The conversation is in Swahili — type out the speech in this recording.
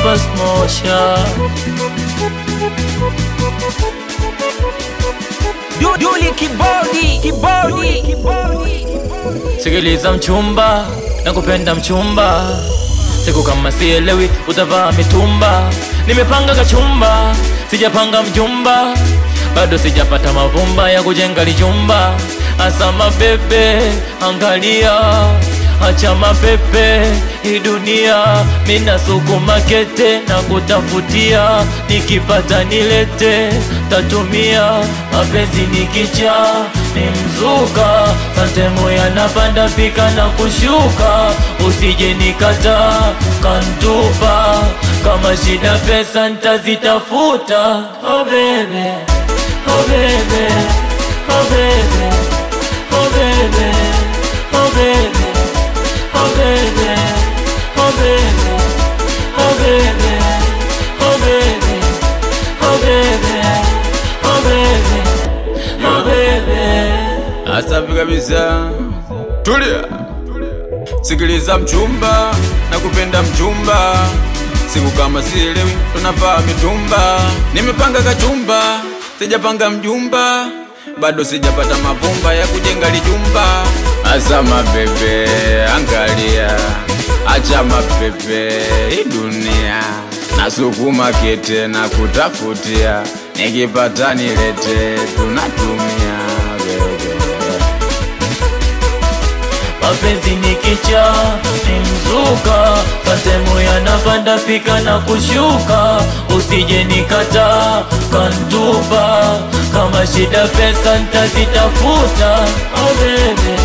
fast motion Du- Duli kibodi kibodi Sikiliza mchumba, nakupenda mchumba, siku kama sielewi utavaa mitumba. Nimepanga kachumba, sijapanga mjumba, bado sijapata mavumba ya kujenga lijumba. Asama bebe, angalia acha mapepe hii dunia, mina sukuma kete na kutafutia, nikipata nilete, tatumia mapenzi nikicha ni mzuka, santemu yanapanda pika na kushuka, usije nikata kantupa, kama shida pesa ntazitafuta. Oh baby, oh baby, oh baby, oh baby, oh baby. Oh baby, oh baby, oh baby, oh baby, oh baby, oh baby, oh baby. Asafi kabisa, tulia, sikiliza mchumba, na kupenda mchumba, siku kama sielewi, tunavaa mitumba. Nimepanga kachumba, sijapanga mjumba, bado sijapata mavumba ya kujenga lijumba. Asama bebe, angalia, acha mapepe, hii dunia nasukuma kete na kutafutia, nikipata nilete, tunatumia bebe. mapenzi ni kicha ni mzuka santemu yanapanda fika na kushuka usije nikata kantupa kama shida pesa ntazitafuta oh baby